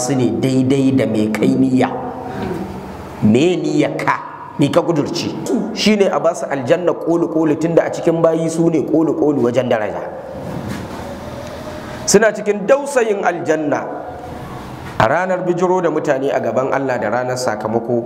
su ne daidai da mai kai niyya me niyya ka me ka kudurci shine a basu aljanna koli koli tunda a cikin bayi su ne koli koli wajen daraja suna cikin dausayin aljanna a ranar bijiro da mutane a gaban Allah da ranar sakamako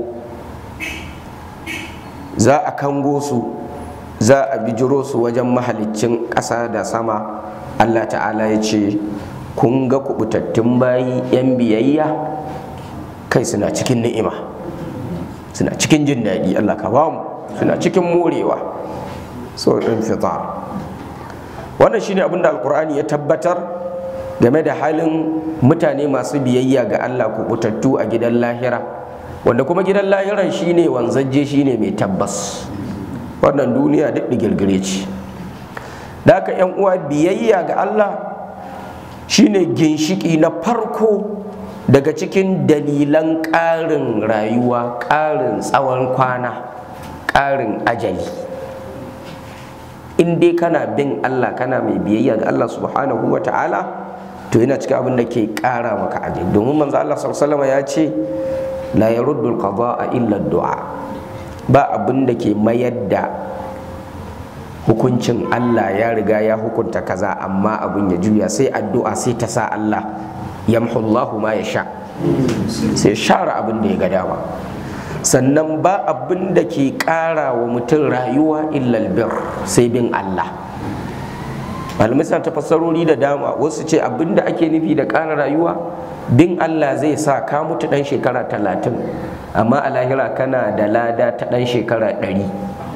za a kango su za a bijiro su wajen mahalicin ƙasa da sama Allah ta'ala ya ce kun ga kubutattun bayi 'yan biyayya kai suna cikin ni'ima suna cikin jin daɗi Allah ka bamu suna cikin morewa saurin fitar wannan shine abin da alkur'ani ya tabbatar game da halin mutane masu biyayya ga Allah kubutattu a gidan lahira wanda kuma gidan lahiran shine wanzajje shine mai tabbas wannan duniya duk digirgire ce da haka yan uwa biyayya ga Allah shine ginshiki na farko daga cikin dalilan ƙarin rayuwa ƙarin tsawon kwana ƙarin ajali in dai kana bin Allah kana mai biyayya ga Allah subhanahu wa ta'ala to yana cikin abin da ke ƙara maka ajali domin manzo Allah sallallahu ya ce la yaruddu al-qada'a illa du'a ba abin da ke mayar da hukuncin Allah ya riga ya hukunta kaza amma abin ya juya sai addu'a sai ta sa Allah yamhullahu ma ya sha sai share abin da ya ga dama sannan ba abin da ke ƙara wa mutum rayuwa illal bir sai bin Allah malamai suna tafassarori da dama wasu ce abin da ake nufi da ƙara rayuwa bin Allah zai sa ka mutu ɗan shekara talatin amma a lahira kana da lada ta ɗan shekara ɗari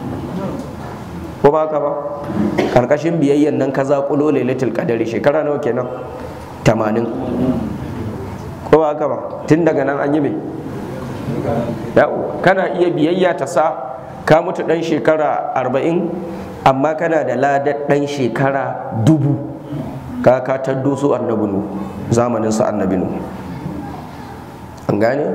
ko ba ka ba ƙarƙashin biyayyan nan ka zaƙulo lailatul qadari shekara nawa kenan tamanin ko ba ka ba tun daga nan an yi mai kana iya biyayya ta sa ka mutu ɗan shekara arba'in amma kana da ladar ɗan shekara dubu ka ka taddo su annabinu zamanin su annabinu an gane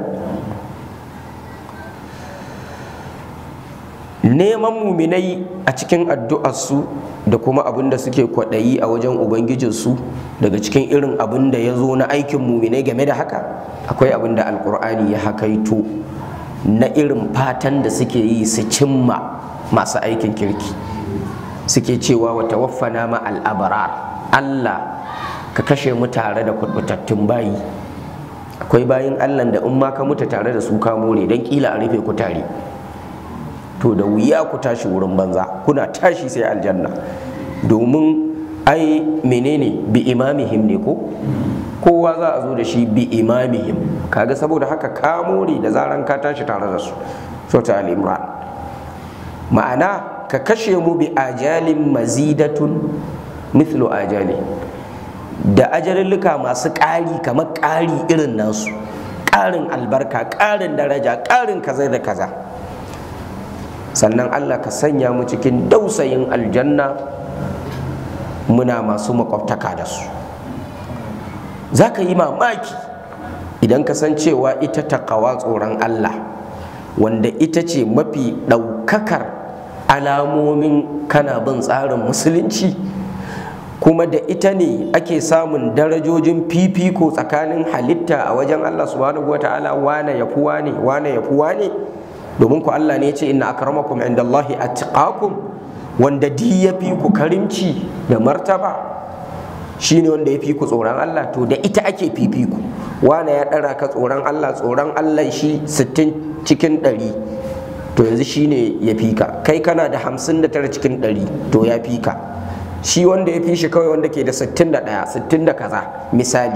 neman muminai a cikin addu'arsu da kuma abin da suke kwaɗayi a wajen ubangijinsu daga cikin irin abin da ya zo na aikin muminai game da haka akwai abin da alkur'ani ya hakaito na irin fatan da suke yi su cimma masu aikin kirki suke cewa wa tawaffana ma al'abarar Allah ka kashe mu tare da kurbutattun bayi akwai bayin Allah da in ma ka mutu tare da su ka more don kila a rufe ku tare to da wuya ku tashi wurin banza kuna tashi sai aljanna domin ai menene bi imamihim ne ko kowa za a zo da shi bi imamihim kaga saboda haka ka more da zaran ka tashi tare da su sota al-imran ma'ana ka kashe mu bi ajalin mazidatun mithlu ajali da ajalilluka masu ƙari kamar ƙari irin nasu ƙarin albarka ƙarin daraja ƙarin kaza da kaza sannan allah ka sanya mu cikin dausayin aljanna muna masu makwabtaka da su za ka yi mamaki idan ka san cewa ita takawa tsoron allah wanda ita ce mafi ɗaukakar alamomin kana bin tsarin musulunci kuma da ita ne ake samun darajojin fifiko tsakanin halitta a wajen Allah subhanahu wa ta'ala wane ya fuwa ne wane ya fuwa ne domin ku Allah ne ya ce inna akramakum indallahi atqakum wanda di ya fi ku karimci da martaba shine wanda ya fi ku tsoron Allah to da ita ake fifiko wane ya ɗara ka tsoron Allah tsoron Allah shi 60 cikin 100 to yanzu shine ya fi ka kai kana da 59 cikin 100 to ya fi ka shi wanda ya fi shi kawai wanda ke da 61 60 da kaza misali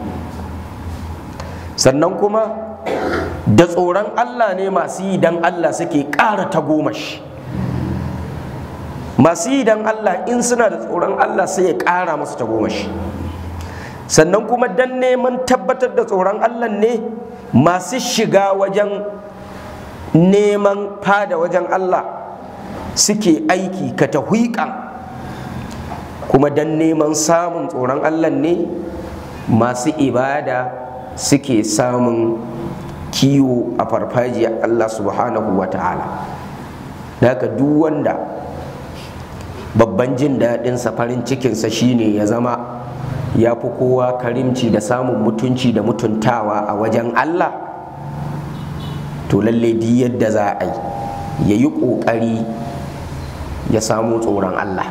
sannan kuma da tsoron Allah ne masu yi dan Allah suke ƙara ta goma shi masu yi dan Allah in suna da tsoron Allah sai ya ƙara masu ta goma shi sannan kuma dan neman tabbatar da tsoron Allah ne masu shiga wajen neman fada wajen Allah suke aiki ka tahwiƙan kuma don neman samun tsoron Allah ne masu ibada suke samun kiwo a farfajiyar Allah subhanahu wa ta'ala daga duk wanda babban jin daɗinsa farin cikinsa shine ya zama ya fi kowa karimci da samun mutunci da mutuntawa a wajen Allah to lalle di yadda za a yi ya yi ƙoƙari ya samu tsoron Allah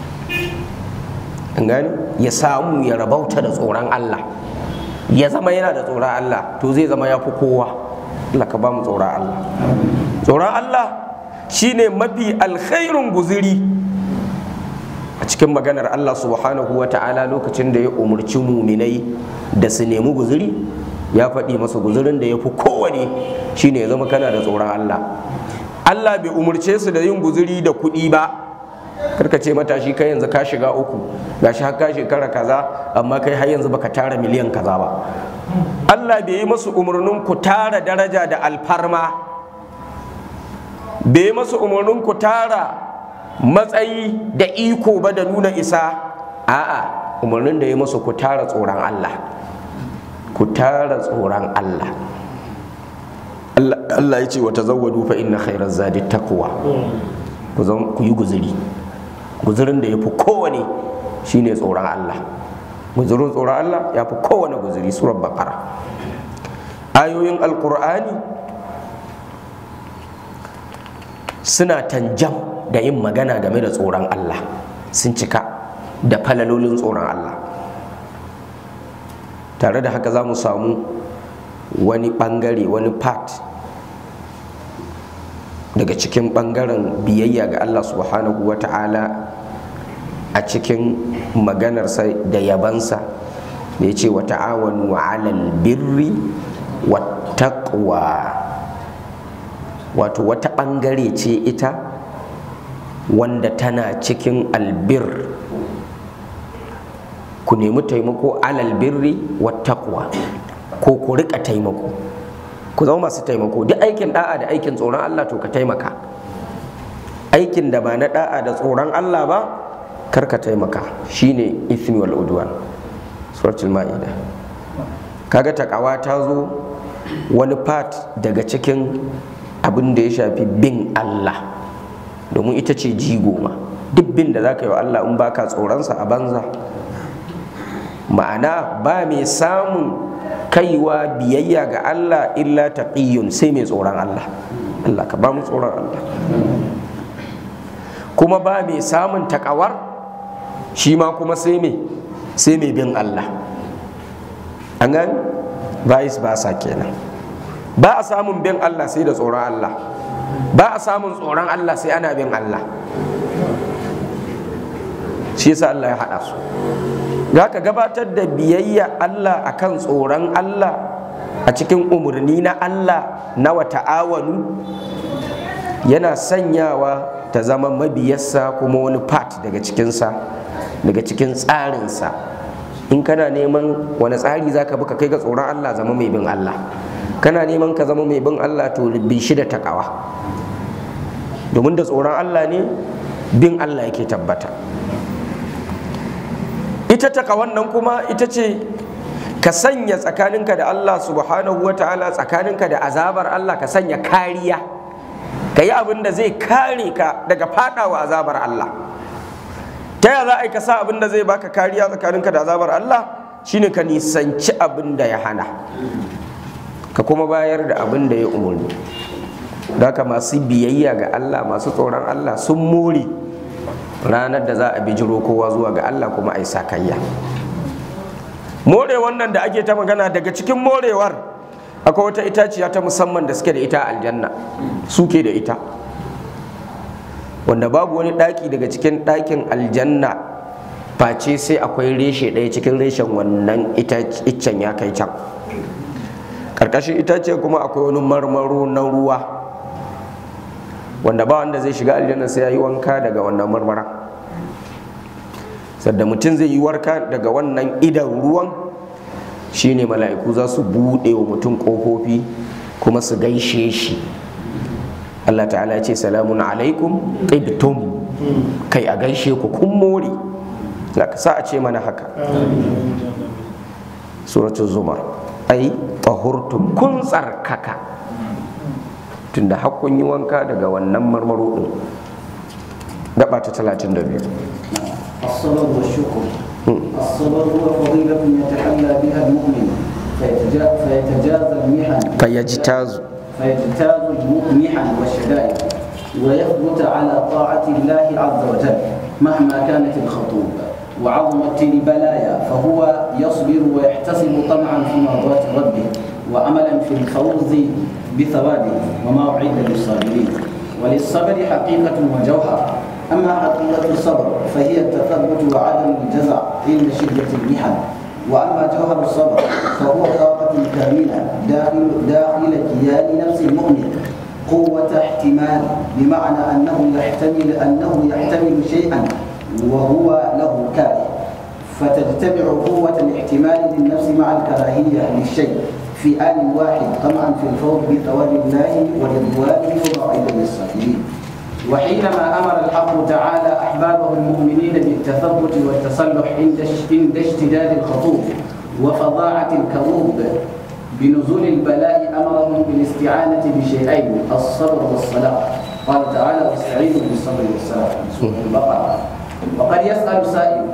gani ya samu ya rabauta da tsoron Allah ya zama yana da tsoron Allah to zai zama ya fi kowa Allah ka ba mu tsoron Allah tsoron Allah shine mafi alkhairun guziri a cikin maganar Allah subhanahu wa ta'ala lokacin da ya umarci muminai da su nemi guziri ya faɗi masa guzirin da ya fi kowane shine ya zama kana da tsoron Allah Allah bai umarce su da yin guziri da kuɗi ba karka ce matashi kai yanzu ka shiga uku gashi har ka shekara kaza amma kai har yanzu baka tara miliyan kaza ba Allah bai yi masu umarnin ku tara daraja da alfarma bai yi masu umarnin ku tara matsayi da iko ba da nuna isa a'a umarnin da ya masu ku tara tsoron Allah ku tara tsoron Allah Allah ya ce wa tazawwadu fa inna khairaz zadi taqwa ku ku yi guzuri guzurin da ya fi kowane shine tsoron Allah guzurin tsoron Allah ya fi kowane guzuri surar bakara ayoyin alkur'ani suna tanjam da yin magana game da tsoron Allah sun cika da falalolin tsoron Allah tare da haka za mu samu wani bangare wani part daga cikin bangaren biyayya ga Allah subhanahu wa ta'ala a cikin maganarsa da yabansa da ya ce wa ta'awanu alal birri wa taqwa wato wata bangare ce ita wanda tana cikin albir ku nemi taimako alal birri wa taqwa ko ku rika taimako ku zama masu taimako duk aikin da'a da aikin tsoron Allah to ka taimaka aikin da ba na da'a da tsoron Allah ba kar ka taimaka shine ithmi wal udwan suratul ma'ida kaga takawa ta zo wani part daga cikin abin da ya shafi bin Allah domin ita ce jigo ma duk bin da za ka yi wa Allah in baka tsoronsa a banza ma'ana ba mai samun kaiwa biyayya ga Allah illa taqiyyun sai mai tsoron Allah Allah ka ba mu tsoron Allah kuma ba mai samun takawar shi ma kuma sai mai sai mai bin Allah an gani vice versa kenan ba a samun bin Allah sai da tsoron Allah ba a samun tsoron Allah sai ana bin Allah shi yasa Allah ya haɗa su za ka gabatar da biyayya Allah akan tsoron Allah a cikin umarni na Allah na wata'awanu yana sanyawa ta zama mabiyarsa kuma wani part daga cikinsa daga cikin tsarinsa in kana neman wani tsari za ka bi ka kai ga tsoron Allah zama mai bin Allah kana neman ka zama mai bin Allah to bi shi da takawa domin da tsoron Allah ne bin Allah yake tabbata ita takawan nan kuma ita ce ka sanya tsakaninka da Allah subhanahu wa ta'ala tsakaninka da azabar Allah ka sanya kariya ka yi abin da zai kare ka daga fadawa azabar Allah ta yaya za a yi ka sa abin da zai baka kariya tsakaninka da azabar Allah shine ka nisanci abin da ya hana ka kuma bayar da abin da ya umarni da haka masu biyayya ga Allah masu tsoron Allah sun more ranar da za a bijiro kowa zuwa ga Allah kuma a yi sakayya more wannan da ake ta magana daga cikin morewar akwai wata itaciya ta musamman da suke da ita a aljanna suke da ita wanda babu wani ɗaki daga cikin ɗakin aljanna face sai akwai reshe ɗaya cikin reshen wannan iccen ya kai can ƙarƙashin itace kuma akwai wani marmaro na ruwa wanda ba wanda zai shiga aljanna sai ya yi wanka daga wannan marmara sadda mutum zai yi warka daga wannan idan ruwan shine mala'iku za su buɗe wa mutum ƙofofi kuma su gaishe shi Allah ta'ala ce salamun alaikum qibtum kai a gaishe ku kun more sa a ce mana haka suratul zumar ai tahurtum kun tsarkaka tunda hakkun yi wanka daga wannan marmaro din gaba ta 32 الصبر والشكر الصبر هو فضيلة يتحلى بها المؤمن فيتجا- فيتجاوز المحن فيجتاز فيجتاز المحن والشدائد ويثبت على طاعة الله عز وجل مهما كانت الخطوب وعظمت البلايا فهو يصبر ويحتسب طمعا في مرضاة ربه وأملا في الفوز بثوابه وما أعد للصابرين وللصبر حقيقة وجوهر أما حقيقة الصبر فهي التثبت وعدم الجزع عند شدة المحن واما جوهر الصبر فهو طاقه كامله داخل داخل كيان نفس المؤمن قوة احتمال بمعنى أنه يحتمل أنه يحتمل شيئا وهو له كاره فتجتمع قوة الاحتمال للنفس مع الكراهية للشيء في آن واحد طمعا في الفوز بثواب الله ورضوانه وموعدا للصابرين وحينما امر الحق تعالى احبابه المؤمنين بالتثبت والتصلح عند عند اشتداد الخطوب وفظاعه الكروب بنزول البلاء امرهم بالاستعانه بشيئين الصبر والصلاه قال تعالى واستعينوا بالصبر والصلاه سوره البقره وقد يسال سائل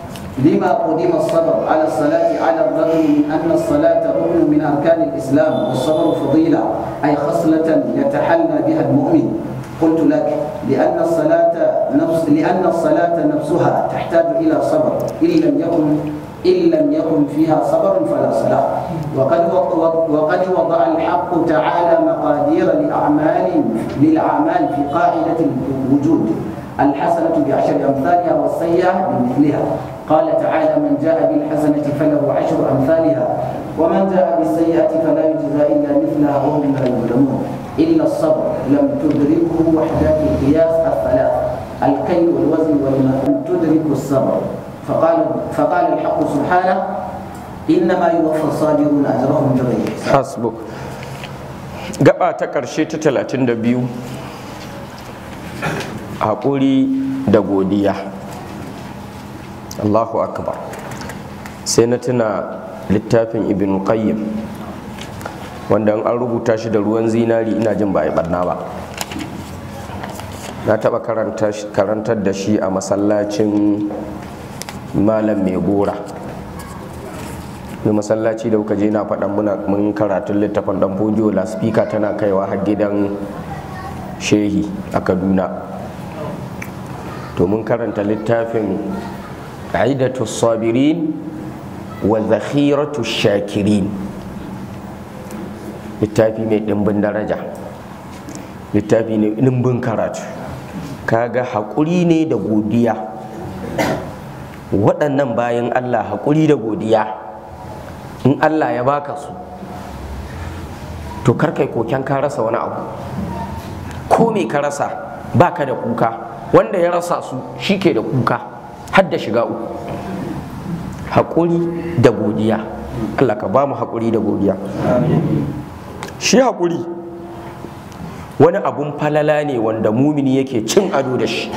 لما قدم الصبر على الصلاة على الرغم من أن الصلاة ركن من أركان الإسلام والصبر فضيلة أي خصلة يتحلى بها المؤمن قلت لك لأن الصلاة نفس لأن الصلاة نفسها تحتاج إلى صبر إن لم يكن إن لم يكن فيها صبر فلا صلاة وقد وقد وضع الحق تعالى مقادير لأعمال للأعمال في قاعدة الوجود الحسنة بعشر أمثالها والسيئة بمثلها قال تعالى من جاء بالحسنة فله عشر أمثالها ومن جاء بالسيئة فلا يجزى إلا مثلها وهم لا يظلمون إلا الصبر لم تدركه وحدات القياس الثلاث الكيل والوزن والماء لم تدرك الصبر فقال فقال الحق سبحانه إنما يوفى الصابرون أجرهم بغير حساب hasbuk gaba ta ƙarshe ta 32 haƙuri da godiya allahu akbar sai na tuna littafin ibn qayyim wanda an rubuta shi da ruwan zinari ina jin ba a yi barna ba na taɓa karantar da shi a masallacin malam mai gora da masallaci da kuka je na faɗan muna mun karatun littafin ɗan fodiyo laspika tana kaiwa har gidan shehi a kaduna to mun karanta littafin aidatu sabirin wa zakhiratu shakirin littafi mai ɗimbin daraja littafi ne ɗimbin karatu kaga haƙuri ne da godiya waɗannan bayan allah haƙuri da godiya in allah ya baka su to karkai koken ka rasa wani abu ko me ka rasa baka da kuka wanda ya rasa su shi ke da kuka har da shiga uku haƙuri da godiya allah ka ba mu haƙuri da godiya shi haƙuri wani abun falala ne wanda mumini yake cin ado da shi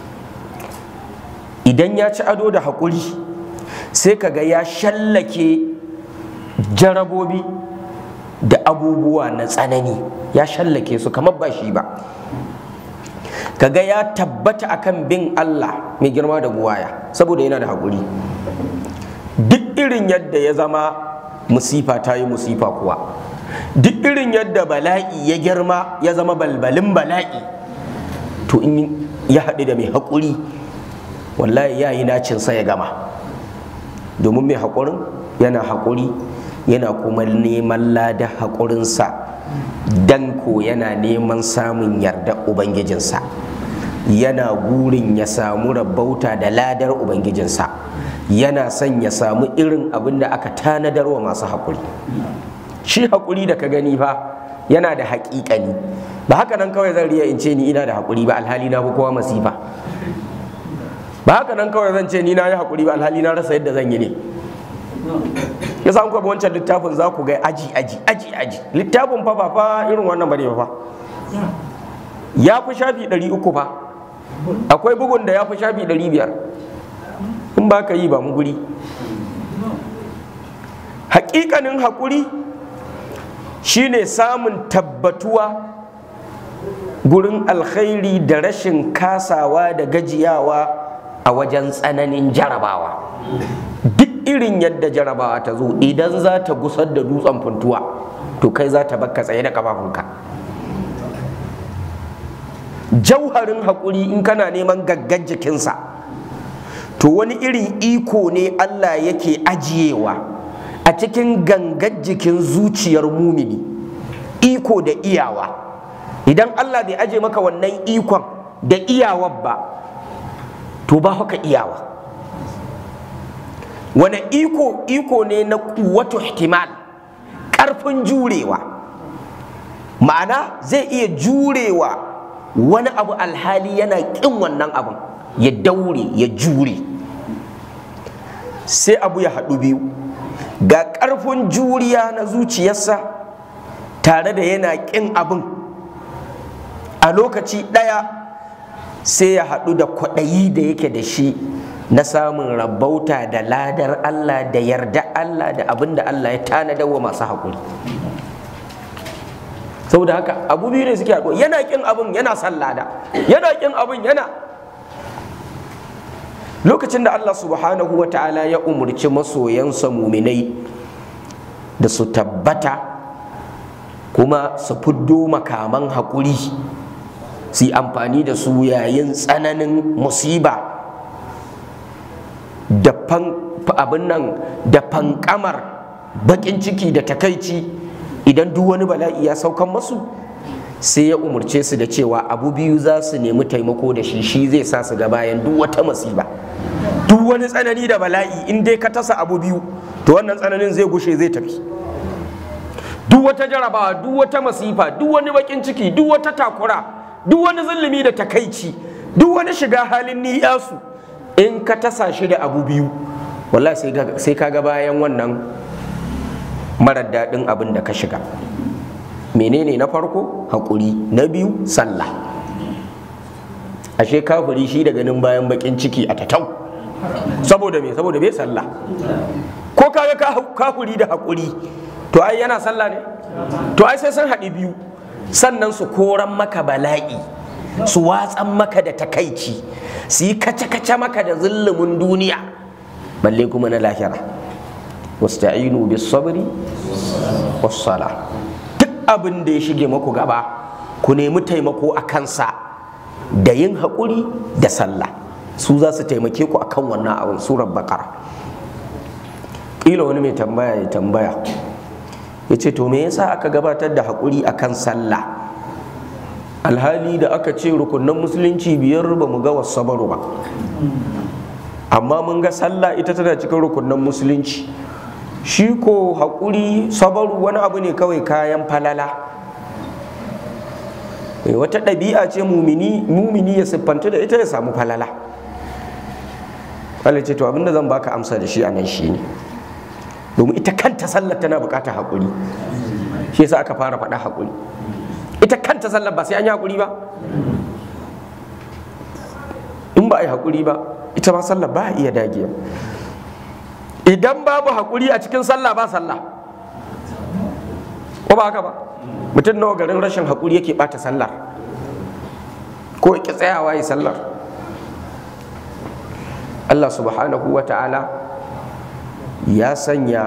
idan ya ci ado da haƙuri sai kaga ya shallake jarabobi da abubuwa na tsanani ya shallake su kamar ba shi ba kaga ya tabbata akan bin Allah mai girma da buwaya saboda yana da haƙuri duk irin yadda ya zama musifa ta yi musifa kuwa duk irin yadda bala'i ya girma ya zama balbalin bala'i to in ya haɗu da mai haƙuri wallahi ya yi nacinsa ya gama domin mai haƙurin yana haƙuri yana kuma neman lada haƙurinsa dan ko yana neman samun yarda ubangijinsa yana gurin ya samu rabauta da ladar ubangijinsa yana son ya samu irin abin da aka tanadar wa masu haƙuri shi haƙuri da ka gani fa yana da haƙiƙani ba haka nan kawai zan riya in ce ni ina da haƙuri ba alhali na fi kowa masifa ba haka nan kawai zan ce ni na yi haƙuri ba alhali na rasa yadda zan yi ne ya san ku wancan littafin za ku ga aji aji aji aji littafin fa ba fa irin wannan bane ba fa ya fi shafi 300 fa akwai bugun da ya fi shafi 500 in ba ka yi ba mu guri hakikanin haƙuri shine samun tabbatuwa gurin alkhairi da rashin kasawa da gajiyawa a wajen tsananin jarabawa duk irin yadda jarabawa ta zo idan za ta gusar da dutsen funtuwa to kai za ta bakka tsaye da kafafunka jauharin haƙuri in kana neman gaggan jikinsa to wani irin iko ne Allah yake ajiyewa a cikin gangan jikin zuciyar mumini iko da iyawa idan Allah bai aje maka wannan ikon da iyawar ba to ba haka iyawa wani iko iko ne na kuwatu ihtimal ƙarfin jurewa ma'ana zai iya jurewa wani abu alhali yana ƙin wannan abin ya daure ya jure sai abu ya haɗu biyu ga ƙarfin juriya na zuciyarsa tare da yana ƙin abin a lokaci ɗaya sai ya haɗu da kwaɗayi da yake da shi na samun rabauta da ladar Allah da yarda Allah da abin da Allah ya tanadar wa masu haƙuri saboda haka abu biyu ne suke haɗuwa yana ƙin abin yana son lada yana ƙin abin yana lokacin da Allah subhanahu wa ta'ala ya umarci masoyansa muminai da su tabbata kuma su fiddo makaman haƙuri su yi amfani da su yayin tsananin musiba da abin nan da fankamar baƙin ciki da takaici idan duk wani bala'i ya saukan masu sai ya umarce su da cewa abu biyu za su nemi taimako da shi shi zai sa su ga bayan duk wata masiba duk wani tsanani da bala'i in dai ka tasa abu biyu to wannan tsananin zai gushe zai tafi duk wata jarabawa duk wata masifa duk wani bakin ciki duk wata takura duk wani zulumi da takaici duk wani shiga halin niyasu in ka tasa shi da abu biyu wallahi sai ka ga bayan wannan marar daɗin abin da ka shiga menene na farko haƙuri na biyu sallah ashe kafiri shi da ganin bayan bakin ciki a tatau saboda me saboda bai sallah ko kaga kafiri da haƙuri to ai yana sallah ne to ai sai sun haɗi biyu sannan su koran maka bala'i su watsan maka da takaici su yi kace-kace maka da zulumin duniya balle kuma na lahira wasta'inu bis sabri was sala duk abin da ya shige maku gaba ku nemi taimako a kansa da yin haƙuri da sallah su za su taimake ku akan wannan abin surar bakara ƙila wani mai tambaya ya tambaya ya ce to me yasa aka gabatar da haƙuri akan sallah alhali da aka ce rukunan musulunci biyar ba mu ga wasabaru ba amma mun ga sallah ita tana cikin rukunan musulunci shi ko haƙuri sabaru wani abu ne kawai kayan falala wata ɗabi'a ce mumini ya siffanta da ita ya samu falala Allah ce to abinda zan baka amsa da shi a nan shi ne domin ita kanta sallar tana buƙatar haƙuri shi yasa aka fara faɗa haƙuri ita kanta sallar ba sai an yi haƙuri ba in ba a yi haƙuri ba ita ma sallar ba a iya dagiya idan babu haƙuri a cikin sallah ba sallah ko ba haka ba mutum nawa garin rashin haƙuri yake ɓata sallar ko ya tsayawa yi sallar Allah subhanahu wa ta'ala ya sanya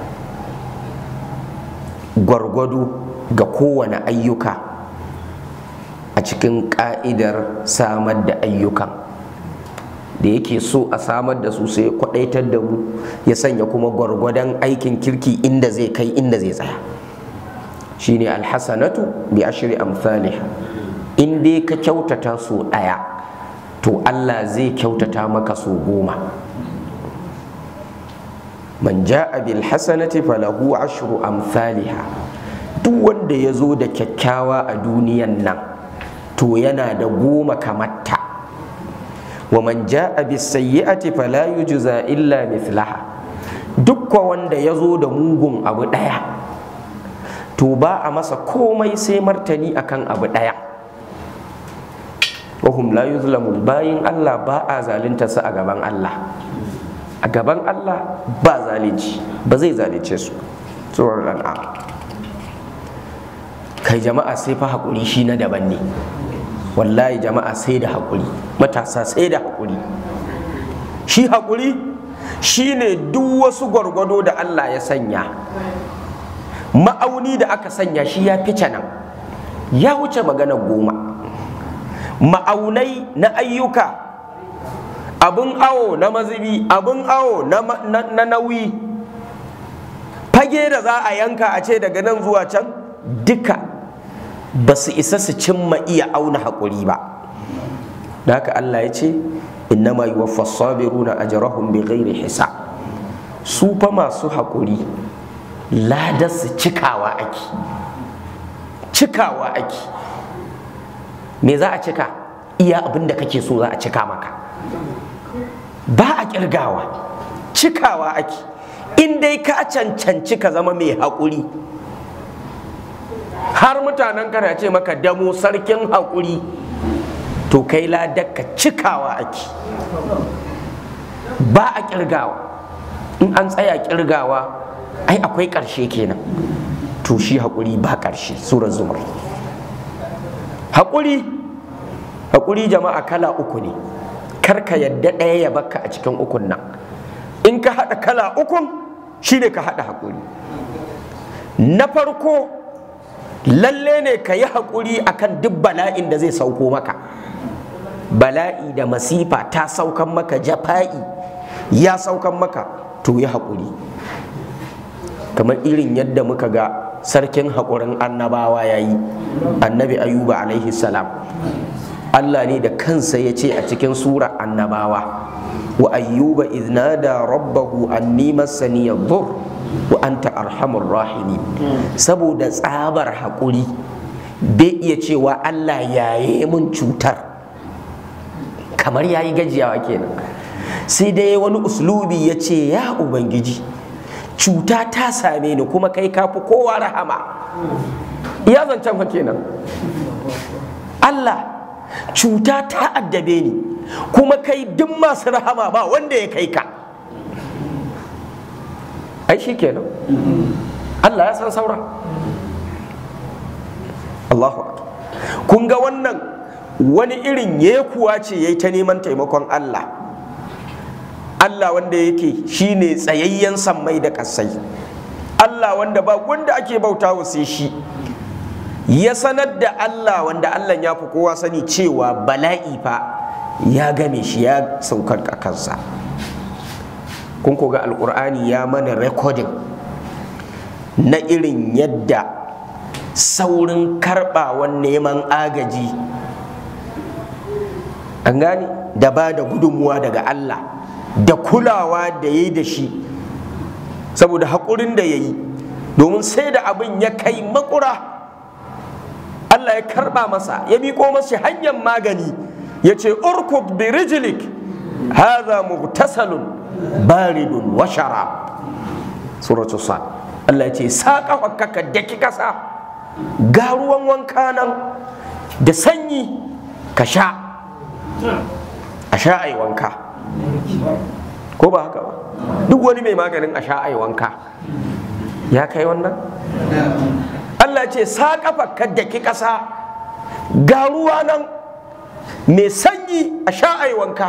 gwargwado ga kowane ayyuka a cikin ƙa'idar samar da ayyukan da yake so a samar da su sai kwadaitar da mu ya sanya kuma gwargwadon aikin kirki inda zai kai inda zai tsaya shine alhasanatu bi ashri amsalih in dai ka kyautata so ɗaya to Allah zai kyautata maka so goma man ja'a bil hasanati falahu ashru amsalha duk wanda ya zo da kyakkyawa a duniyan nan to yana da goma kamarta wa man ja'a bis sayyi'ati fala yujza illa mithlaha dukka wanda ya zo da mugun abu ɗaya to ba a masa komai sai martani akan abu ɗaya wahum la yuzlamun bayin Allah ba a zalunta su a gaban Allah a gaban Allah ba zalunci ba zai zalunce su tsoron lan'a kai jama'a sai fa haƙuri shi na daban ne wallahi jama'a sai da haƙuri matasa sai da haƙuri shi haƙuri shine duk wasu gwargwado da Allah ya sanya ma'auni da aka sanya shi ya fice nan ya wuce magana goma ma'aunai na ayyuka abin awo na mazubi abin awo na nauyi fage da za a yanka a ce daga nan zuwa can duka ba su isa su cimma iya auna haƙuri ba da haka Allah ya ce innama yuwaffa sabiruna ajrahum bighairi hisab su fa masu haƙuri ladar su cikawa ake cikawa ake me za a cika iya abin da kake so za a cika maka ba a kirgawa cikawa ake in dai ka cancanci ka zama mai haƙuri har mutanen kana ce maka damo sarkin haƙuri to kai ladaka cikawa ake ba a kirgawa in an tsaya kirgawa ai akwai ƙarshe kenan to shi haƙuri ba ƙarshe surar zumar haƙuri haƙuri jama'a kala uku ne karka yadda ɗaya ya baka a cikin ukun nan in ka haɗa kala ukun shi ne ka haɗa haƙuri na farko lalle ne ka yi haƙuri akan duk bala'in da zai sauko maka bala'i da masifa ta saukan maka jafa'i ya saukan maka to yi haƙuri kamar irin yadda muka ga sarkin haƙurin annabawa ya yi annabi ayuba alaihi salam Allah ne da kansa ya ce a cikin sura annabawa wa ayyuba iznada rabbahu anni massani yadur wa anta arhamur rahimin saboda tsabar haƙuri bai iya cewa Allah yaye mun cutar kamar yayi gajiyawa kenan sai dai wani uslubi ya ce ya ubangiji cuta ta same ni kuma kai kafi kowa rahama iya zancen fa kenan Allah cuta ta addabe ni kuma kai duk masu rahama ba wanda ya kai ka ai shi kenan Allah ya san saura Allahu kun ga wannan wani irin yekuwa ce ya yi ta neman taimakon Allah Allah wanda yake shine tsayayyen sammai da kasai Allah wanda ba wanda ake bauta wa sai shi ya sanar da Allah wanda Allah ya fi kowa sani cewa bala'i fa ya game shi ya saukar a kansa kun ga alkur'ani ya mana rekodin na irin yadda saurin karɓawan neman agaji an gane da ba da gudunmuwa daga Allah da kulawa da ya yi da shi saboda haƙurin da ya yi domin sai da abin ya kai makura Allah ya karɓa masa ya miƙo masa hanyar magani ya ce urkud bi rijlik hadha mugtasalun baridun wa sharab suratu sa Allah ya ce saƙa ka daki kasa ga ruwan wanka nan da sanyi ka sha a sha ai wanka ko ba haka ba duk wani mai maganin a sha ai wanka ya kai wannan Allah ce sa kafa ka daki ƙasa ga ruwa nan mai sanyi a sha ai wanka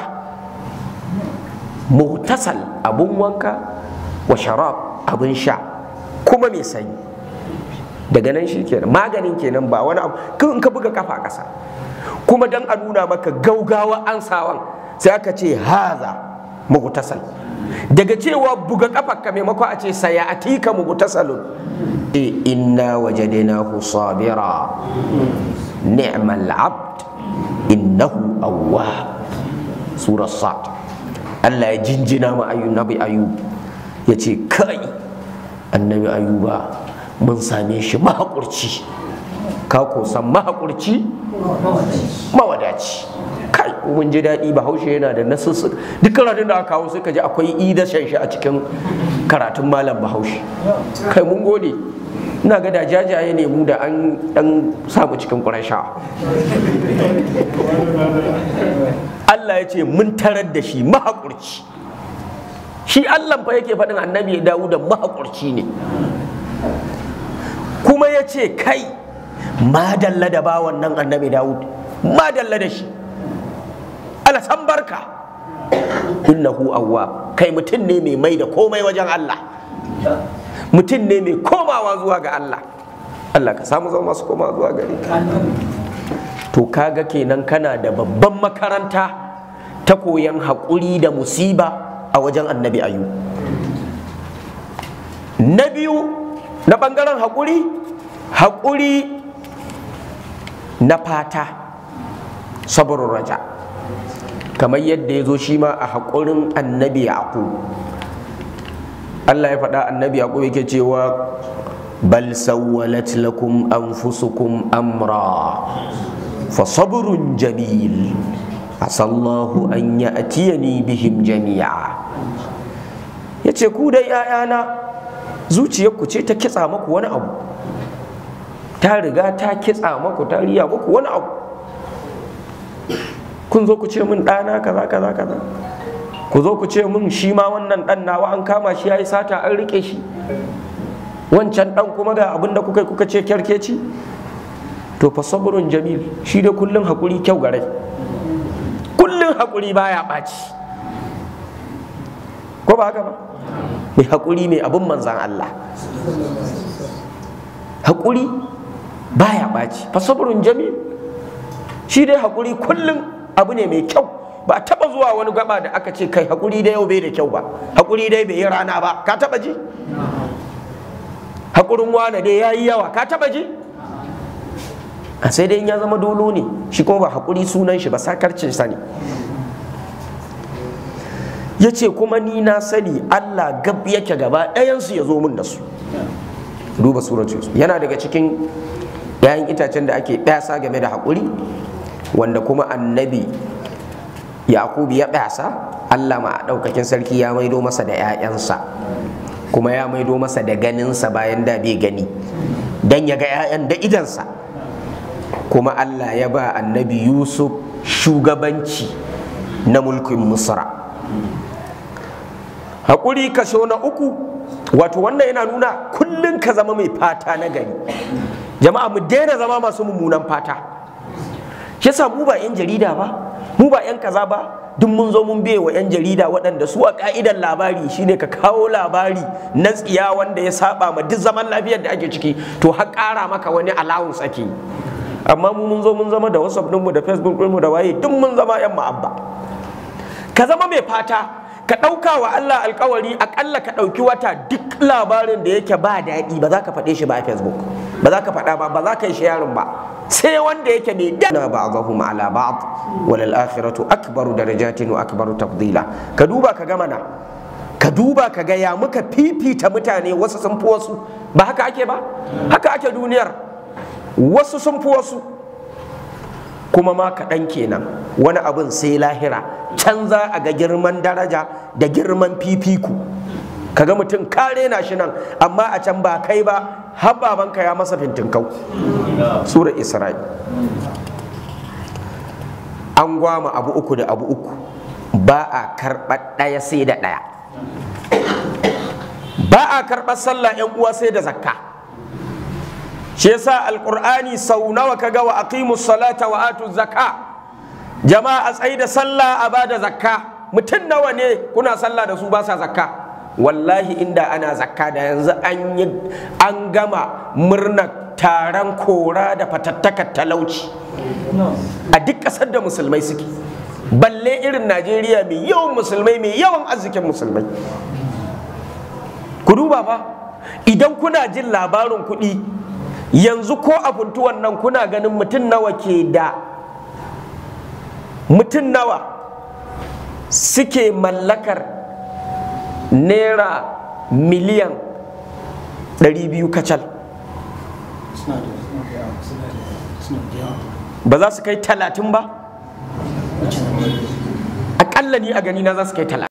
muhtasal abun wanka wa sharab abun sha kuma mai sanyi daga nan shi kenan maganin kenan ba wani abu in ka buga kafa ƙasa kuma dan a nuna maka gaugawa ansawan sai aka ce haza muhtasal daga cewa buga kafarka maimako a ce saya atika muhtasalun inna wajadnahu sabira ni'mal abd innahu awwab surah sad Allah ya jinjina ma annabi ayub ya ce kai annabi ayuba mun same shi mahaƙurci ka san mahaƙurci mawadaci kai mun ji daɗi bahaushe yana da nasussu duk karatun da aka kawo suka ji akwai idashen shi a cikin karatun malam bahaushe kai mun gode ina ga da jajaye ne mu da an dan samu cikin ƙurasha Allah ya ce mun tarar da shi mahaƙurci shi Allah fa yake faɗin annabi ya dawo da mahaƙurci ne kuma ya ce kai madalla da bawan nan annabi dawud madalla da shi alasan barka innahu awwab kai mutum ne mai mai da komai wajen Allah mutum ne mai komawa zuwa ga Allah Allah ka samu zama masu komawa zuwa gare ka to kaga kenan kana da babban makaranta ta koyan haƙuri da musiba a wajen annabi ayu na biyu na ɓangaren haƙuri haƙuri na fata saburin raja kamar yadda ya zo shi ma a haƙurin annabi yaƙub Allah ya faɗa annabi yaƙub yake cewa bal sawwalat lakum anfusukum amra fa sabrun jamil asallahu an ya'tiyani bihim jami'a yace ku dai 'ya'yana zuciyarku ce ta kitsa maku wani abu ta riga ta kitsa maku ta riya maku wani abu kun zo ku ce min ɗana kaza kaza kaza ku zo ku ce min shi ma wannan ɗan nawa an kama shi ya yi sata an riƙe shi wancan ɗan kuma ga abin da kuka kuka ce kyarkeci to fa sabrun jamil shi da kullun haƙuri kyau gare kullun haƙuri baya ɓaci ko ba haka ba mai haƙuri mai abin manzan Allah haƙuri baya ɓaci fa sabrun jamil shi dai haƙuri kullum abu ne mai kyau ba taba zuwa wani gaba da aka ce kai haƙuri dai yau bai da kyau ba haƙuri dai bai yi rana ba ka taba ji haƙurin wane dai ya yi yawa ka taba ji a sai dai ya zama dolo ne shi kuma ba haƙuri sunan shi ba sakarcin sa ne ya ce kuma ni na sani Allah gab yake gaba ɗayansu ya zo min da su duba suratu yana daga cikin 'ya'yan itacen da ake ɗasa game da haƙuri wanda kuma annabi yakubu ya ɓasa Allah ma ɗaukakin sarki ya maido masa da 'ya'yansa kuma ya maido masa da ganinsa bayan da bai gani don ya ga 'ya'yan da idansa kuma Allah ya ba annabi Yusuf shugabanci na mulkin Misra haƙuri kaso na uku wato wannan yana nuna kullum ka zama mai fata na gari jama'a mu daina zama masu mummunan fata yasa mu ba 'yan jarida ba mu ba 'yan kaza ba duk mun zo mun biye wa 'yan jarida waɗanda su a ka'idar labari shine ka kawo labari na tsiya wanda ya saba ma duk zaman lafiyar da ake ciki to har ƙara maka wani allowance ake amma mu mun zo mun zama da whatsapp ɗinmu da facebook ɗinmu da waye duk mun zama 'yan ma'abba ka zama mai fata ka ɗauka wa Allah alkawari aƙalla ka ɗauki wata duk labarin da yake ba daɗi ba za ka faɗe shi ba a facebook ba za ka faɗa ba ba za ka yi sharing ba sai wanda yake mai dana ba'dahum ala ba'd wal akhiratu akbaru darajatin wa akbaru tafdila ka duba ka ga mana ka duba ka ga ya muka fifita mutane wasu sun fi wasu ba haka ake ba haka ake duniyar wasu sun fi wasu kuma ma kaɗan kenan wani abin sai lahira can za a ga girman daraja da girman fifiku kaga mutum kare na shi nan amma a can ba kai ba har babanka ya masa fintinkau sura isra'i an gwama abu uku da abu uku ba a karɓar ɗaya sai da ɗaya ba a karɓar sallah yan uwa sai da zakka shi yasa alqur'ani sau nawa kaga wa aqimus salata wa atu zakka jama'a a tsayi da sallah a bada zakka mutum nawa ne kuna sallah da su ba sa zakka wallahi inda ana zakka da yanzu an yi an gama murnar taron kora da fatattakar talauci a duk ƙasar da musulmai suke balle irin najeriya mai yawan musulmai mai yawan arzikin musulmai ku duba ba idan kuna jin labarin kuɗi yanzu ko a funtuwan nan kuna ganin mutum nawa ke da mutum nawa suke mallakar naira miliyan 200 kacal ba za su kai talatin ba aƙalla ni a gani na za su kai talatin